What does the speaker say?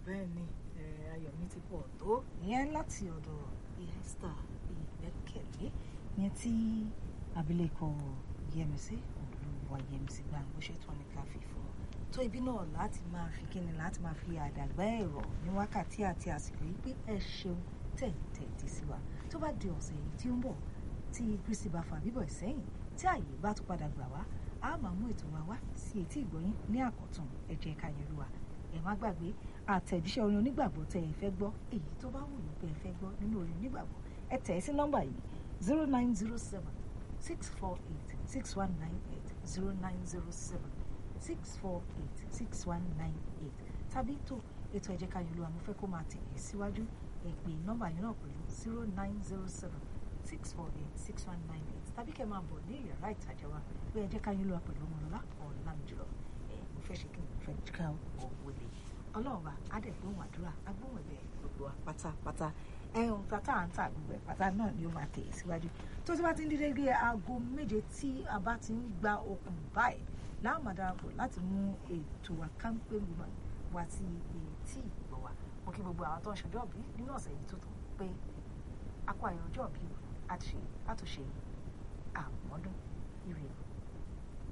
bẹ́ẹ̀ ni ayọ̀ mi ti pọ̀ tó ìyẹn láti ọ̀dọ̀ Esther Ìgbẹ́kẹ̀lé ìyẹn tí abilékọ Yẹmisí Olúwayẹmisí Gbàǹgbó ṣètò ní ká fi fún tó ibi náà láti máa fi kíni láti máa fi àdàgbà ẹ̀rọ ní wákàtí àti àsìkò yìí pé ẹ ṣeun tẹ̀tẹ̀tì sí wa tó bá di ọ̀sẹ̀ yìí tí ó ń bọ̀ tí Kristi bá fà bíbọ̀ ìsẹ́yìn tí àyè bá tún padà gbà wá a máa mú ètò wa wá sí etí ìgbọ́yín ní àkọ́tún ẹ jẹ́ ká yẹn lúwa ẹ má gbàgbé àtẹ̀jíṣẹ́ orin onígbàgbọ́ tẹ ẹ fẹ́ gbọ́ èyí tó bá wù yín pé ẹ fẹ́ gbọ́ nínú orin onígbàgbọ́ ẹ tẹ̀ ẹ́ sí nọ́mbà yìí zero nine zero seven six four eight six one nine eight zero nine zero seven six four eight six one nine eight tàbí tó ètò ẹ jẹ́ ká yẹn lúwa mo fẹ́ kó máa tẹ̀ ẹ́ síwájú ẹ pè nọ́mbà yẹn náà pẹ̀lú zero nine zero seven six four eight six one nine eight tàbí kẹ́ máa bọ̀ ní yàrá ìtajà wa pé ẹ jẹ́ ká yín lọ́wọ́ pẹ̀lú ọmọlọ́lá ọ̀làmìjùlọ ẹ̀ mo fẹ́ ṣe kí n fẹ́ ká òwò lè ọlọ́run bá adẹ̀gbóhùn àdúrà agbóhùn ẹ̀bẹ̀ gbogbo wa pátápátá ẹ̀hún tata à ń tà gbogbo ẹ̀ pátá náà ni ó máa tẹ̀ síwájú tó ti bá ti ń dídé gé aago méje tí a bá ti ń gba okùn báyìí láwọn máa darapọ̀ láti mú ètò àkànpé woman wá sí etí ìgbọ̀ wa mo kí gbogbo àwọn tó ń ṣọjọ́ bí nínú ọ̀sẹ̀ yìí tó tó pé akọ àyànjọ́ bí àtúnṣe àmọ́dún ire